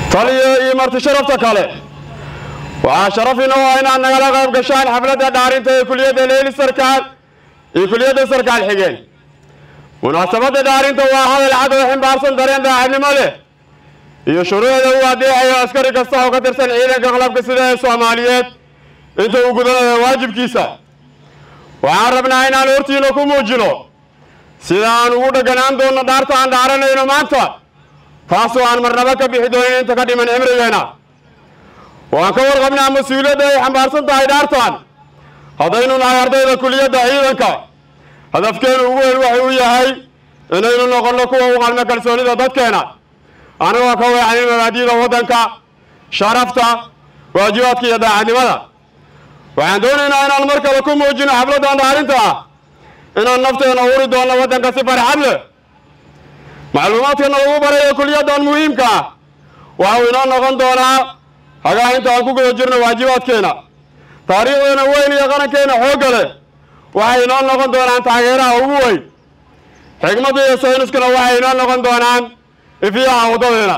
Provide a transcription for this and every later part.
taliyo iyo marti sharafta kale waxaa sharaf inoo ah inaad nagala qayb gashaan xafladda dhaarinta ee kuliyadda leyli sarkaal iyo kuliyadda sarkaal xigeen munaasabadda dhaarinta waa hadal cad oo ximbaarsan dareen daacadnimo leh iyo shuruucda uu adeecayo askari kasta oo ka tirsan ciidanka qalabka sida ee soomaaliyeed inta uu gudanayo waajibkiisa waxaan rabnaa inaan hortiina ku muujino sida aan ugu dhegganaan doonno dhaarta aan dhaaranayno maanta taasoo aan marnaba ka bixi doonin inta ka dhiman cimrigeena waan ka warqabnaa mas-uuliyadda ay xambaarsan tahay dhaartan haddaynu nahay ardayda kuliyadda ciidanka hadafkeenu ugu weyn waxay u yahay inaynu noqonno kuwa u qalmo kalsoonida dadkeena anagoo ka weecanin mabaadi'da waddanka sharafta waajibaadka iyo daacadnimada waxaan doonaynaa inaan mar kale ku muujino xafladdan dhaarinta ah inaan nafteena huri doonno waddanka si farxad leh macluumaadkana lagu barayo kuliyaddan muhiimka ah waxau inoo noqon doonaa hagaa inta aan ku guda jirno waajibaadkeena taariikhdeena weyn iyo qarankeena xoogga leh waxay inoo noqon doonaan taageeraha ugu weyn xigmadda iyo sayniskuna waxay inoo noqon doonaan ifiyaha waddadeena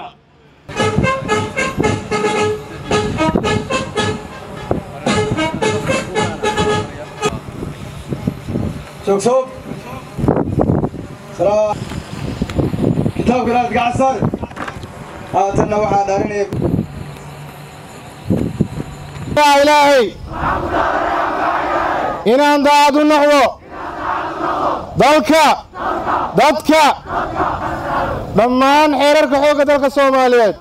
شوف سلام كتاب قراءة قعصر هاتنا waxaa dharinaya ilaahay inaan daacad u noqdo dalka dadka dhammaan xeerarka xoogga dalka soomaaliyeed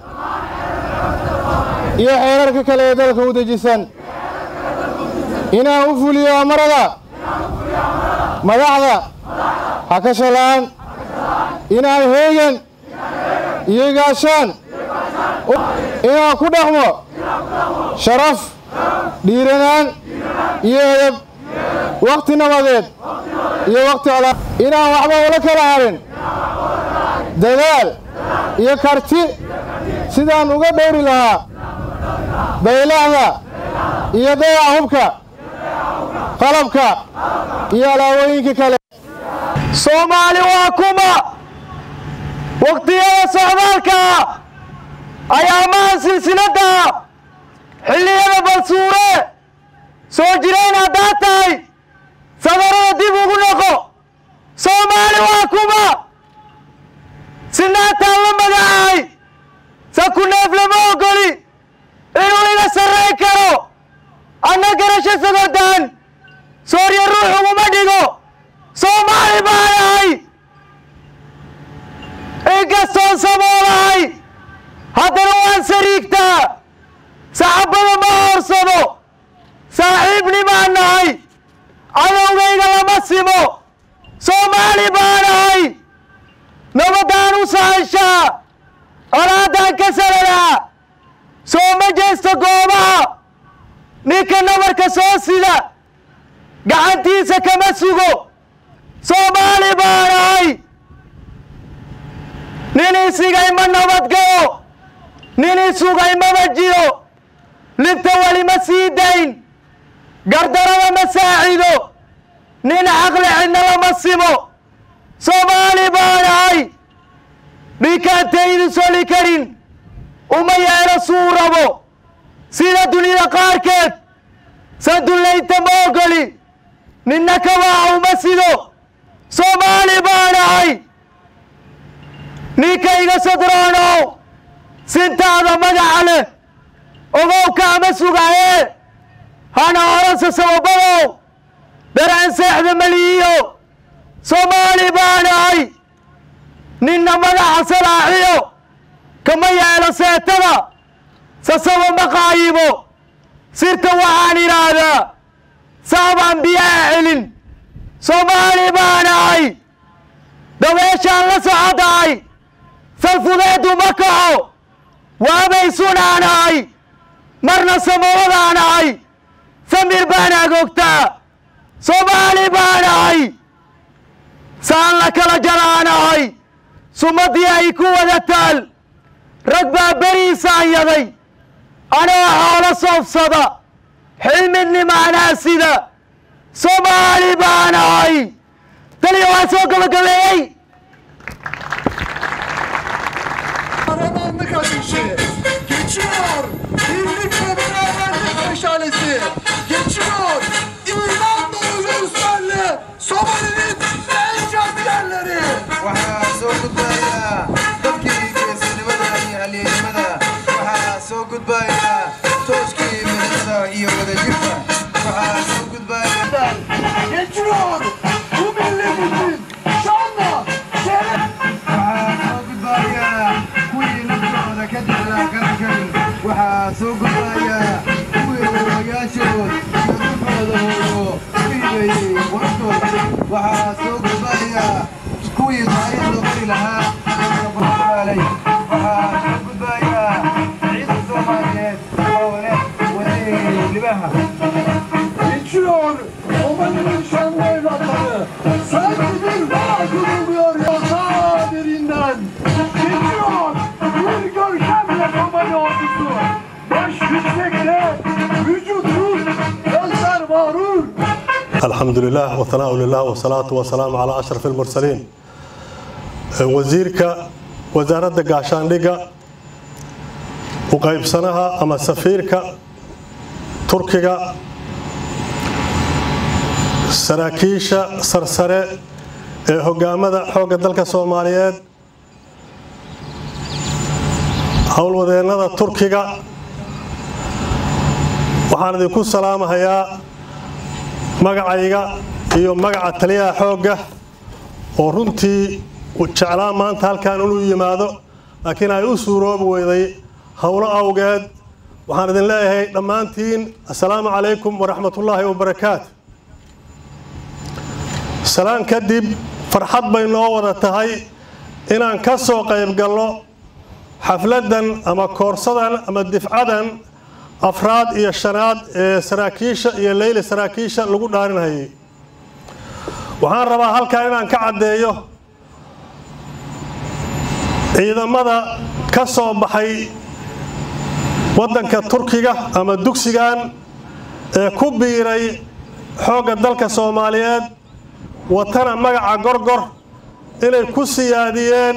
iyo xeerarka kale ee dalka u dejisan inaan u fuliyo amarada madaxda ha ka shalaan inaan heegan iyo gaashaan inaan ku dhaqmo sharaf dhiiranaan iyo edab wakhti nabadeed iyo wakhti ola inaan waxba ula kala harin dadaal iyo karti sidaan uga dhowri lahaa baylahda iyo dayaca hubka qalabka iyo alaabooyinka kale soomaali waa kuma wakhtiyada socdaalka ayaamaha silsiladda xilliyada balsuure soo jirayn haddaad tahay sadarada dib ugu noqo soomaali waa kuma sinaataan la magacahay sa ku neef lama ogoli inuu iga sarrayn karo anna garasho sagordaan soorya ruux uguma dhigo soomaali baanahay inkastoon saboolahay haddana waan sariigtaa saxabbada ma hoorsado saaxiibnimaan nahay cadowgayga lama simo soomaali baanahay nabaddaan u sahashaa colaaddaan ka saladaa soo ma jeesto goobaha ninka nabarka soo sida gacantiisa kama sugo soomaali baanahay nin isigay ma nabadgalo nin isugay mama jiro libta weli ma sii dayn gardarada ma saacido nin caqli cidna lama simo soomaali baanahay dhikaantaydu soli karin uma yeelo suu rabo sida dunida qaarkeed sandullaynta ma ogoli ninna kabaaca uma sido soomaali baanahay ninkayga sadroonow sintaada magaca leh ogowka ama sugaye hana oransa sababadow daraan seexda maliyiyo soomaali baanahay ninna magaca salaaxiyo kama yeelo seetada sasaba ma qaayibo sirta waxaan idhaahdaa saabaan biyaha celin soomaali baanahay dabeeshaan la socodahay salfudeedu ma kaco waabay sunaanahay marna samawadaanahay samir baan agoogtaa soomaali baanahay saan la kala jaraanahay sumadii ay ku wada taal rag baa beriisaan yaday anoo xoolo soofsada xilmidnimaanaa sida soomaali baanahay taliya waa soo gabagabeeyey Aradan ne kadar şey? halyeennimada waxaa soo gudbaya tooskii midnimada iyo wadajirka waxaa soo gudbaya waxaa soo gudbaya kuwii naftooda ka jeclaa qarankan waxaa soo gudbaya kuwii odayaashood iyo dhulkooda hooyo u hibeeyey quraftooda waxaa soo gudbaya kuwii taariikhda qori lahaa iyo baraalay waxaa soo gudbaya ciidda soomaaliyeed oo leh waday libaha Geçiyor Oman'ın şanlı evlatları Sanki bir bağ kuruluyor yatağı derinden Geçiyor bir görkemle Oman ordusu Baş yüksekte vücut ruh gözler mağrur الحمد لله والثناء لله والصلاة والسلام على أشرف المرسلين وزيرك وزارة قاشاندقة وقيب سنها أما سفيرك تركيا saraakiisha sarsare ee hogaamada xoogga dalka soomaaliyeed howlwadeennada turkiga waxaan idinku salaamahayaa magacayga iyo magaca taliyaha xoogga oo runtii jeclaa maanta halkan inuu yimaado laakiin ay u suuroobi weyday howlo awgeed waxaan idin leeyahay dhammaantiin assalaamu calaykum waraxmatullaahi wabarakaatu salaan kadib farxad bay noo wada tahay inaan ka soo qayb galno xafladdan ama koorsadan ama difcadan afraad iyo shanaad ee saraakiisha iyo leyli saraakiisha lagu dhaarinhayay waxaan rabaa halkan inaan ka caddeeyo ciidamada ka soo baxay waddanka turkiga ama dugsigan ee ku biiray xoogga dalka soomaaliyeed watana magaca gorgor inay ku siyaadiyeen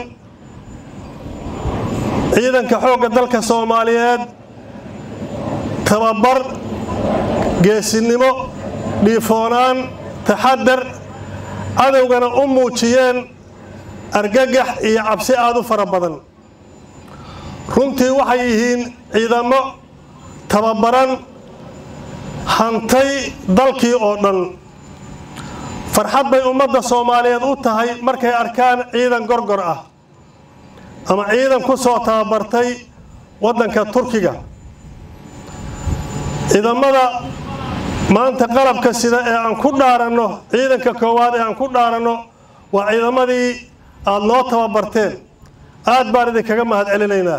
ciidanka xoogga dalka soomaaliyeed tababar geesinimo dhiifoonaan taxadar cadowgana u muujiyeen argagax iyo cabsi aada u fara badan runtii waxay yihiin ciidamo tababaran hantay dalkii oo dhan farxad bay ummadda soomaaliyeed u tahay markay arkaan ciidan gorgor ah ama ciidan ku soo tababartay waddanka turkiga ciidamada maanta qalabka sida ee aan ku dhaaranno ciidanka koowaad ee aan ku dhaaranno waa ciidamadii aada noo tababarteen aad baan idinkaga mahad celinaynaa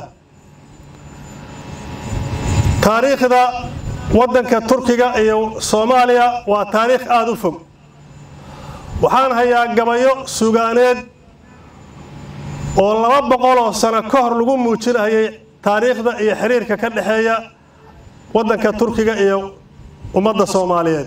taariikhda waddanka turkiga iyo soomaaliya waa taariikh aada u fog waxaan hayaa gabayo sugaaneed oo laba boqol oo sano ka hor lagu muujinayay taariikhda iyo xiriirka ka dhexeeya waddanka turkiga iyo ummadda soomaaliyeed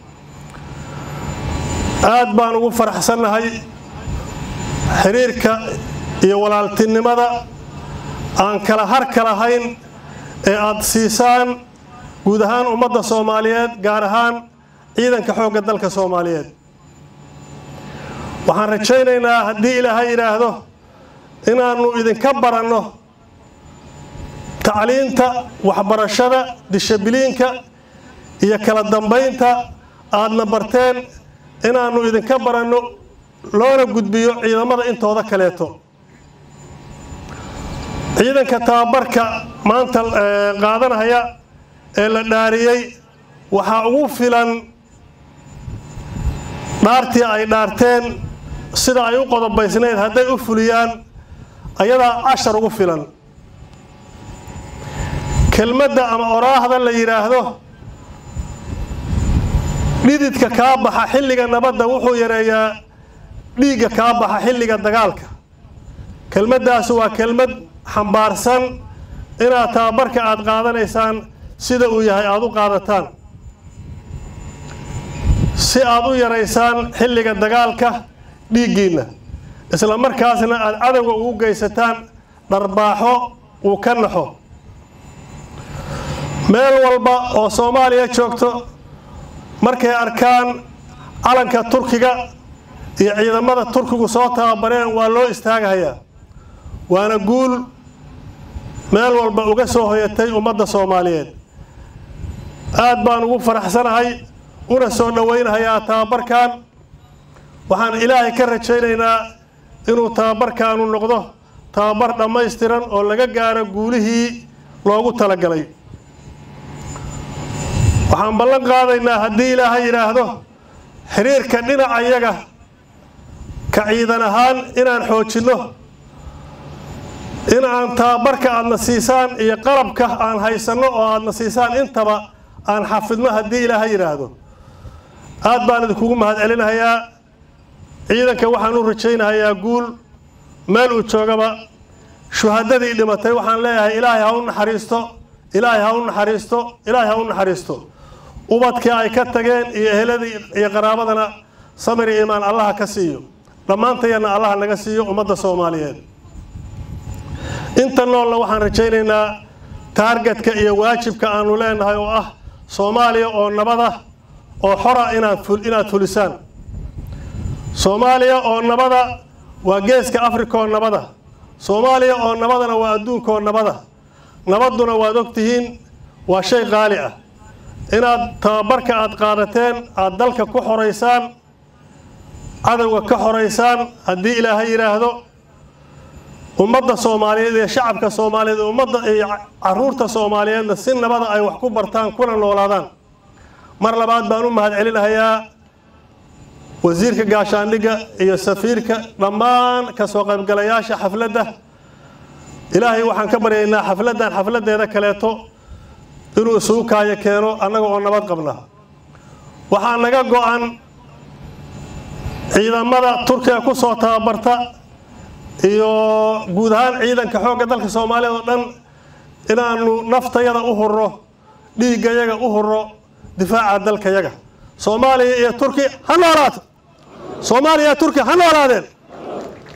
aad baan ugu faraxsannahay xiriirka iyo walaaltinimada aan kala harka lahayn ee aada siisaan guud ahaan ummadda soomaaliyeed gaar ahaan ciidanka xoogga dalka soomaaliyeed waxaan rajaynaynaa haddii ilaahay yidhaahdo inaannu idinka baranno tacliinta waxbarashada dishabliinka iyo kala dambaynta aadna barteen inaannu idinka baranno loona gudbiyo ciidamada intooda kaleeto ciidanka tababarka maanta qaadanaya ee la dhaariyey waxaa ugu filan dhaartii ay dhaarteen sida ay u qodobaysnayd hadday u fuliyaan ayadaa cashar ugu filan kelmadda ama oraahda la yidhaahdo dhididka kaa baxa xilliga nabadda wuxuu yareeyaa dhiigga kaa baxa xilliga dagaalka kelmaddaas waa kelmad xambaarsan inaad tababarka aada qaadanaysaan sida uu yahay aada u qaadataan si aada u yaraysaan xilliga dagaalka dhiiggiinna isla markaasna aada cadowga ugu geysataan dharbaaxo uu ka naxo meel walba oo soomaaliya joogto markay arkaan calanka turkiga iyo ciidamada turkigu soo tababareen waa loo istaagahayaa waana guul meel walba uga soo hoyatay ummadda soomaaliyeed aad baan ugu faraxsanahay una soo dhowaynahayaa tababarkan waxaan ilaahay ka rajaynaynaa inuu tababarkaanu noqdo tababar dhammaystiran oo laga gaaro guulihii loogu talagalay waxaan ballan qaadaynaa haddii ilaahay yidhaahdo xiriirka dhinaca yaga ka ciidan ahaan inaan xoojinno in aan tababarka aadna siisaan iyo qalabka aan haysanno oo aadna siisaan intaba aan xafidno haddii ilaahay yidhaahdo aad baan idinkugu mahadcelinahayaa ciidanka waxaan u rajaynahayaa guul meel uu joogaba shuhadadii dhimatay waxaan leeyahay ilaahay ha u naxariisto ilaahay ha u naxariisto ilaahay ha u naxariisto ubadkii ay ka tageen iyo eheladii iyo qaraabadana samir iyo imaan allaha ka siiyo dhammaantayana allaha naga siiyo ummadda soomaaliyeed inta noolna waxaan rajaynaynaa taargetka iyo waajibka aanu leenahay oo ah soomaaliya oo nabada oo xora inaad inaad fulisaan soomaaliya oo nabada waa geeska afrika oo nabada soomaaliya oo nabadana waa adduunka oo nabada nabadduna waad ogtihiin waa shay qaali ah inaad tababarka aad qaadateen aada dalka ku xoraysaan cadowga ka xoraysaan haddii ilaahay yidhaahdo ummadda soomaaliyeed iyo shacabka soomaaliyeed ummadda iyo caruurta soomaaliyeedna si nabada ay wax ku bartaan kuna noolaadaan mar labaad baan u mahadcelinahayaa wasiirka gaashaandhigga iyo safiirka dhammaan kasoo qaybgalayaasha xafladda ilaahay waxaan ka baryaynaa xafladdan xafladdeeda kaleeto inuu isugu kaayo keeno annaga oo nabad qabna waxaa naga go-an ciidamada turkiga ku soo tababarta iyo guud ahaan ciidanka xoogga dalka soomaaliyeed oo dhan inaanu naftayada u hurro dhiiggayaga u hurro difaaca dalkayaga soomaaliya iyo turki ha noolaato soomaaliya iyo turki ha noolaadeen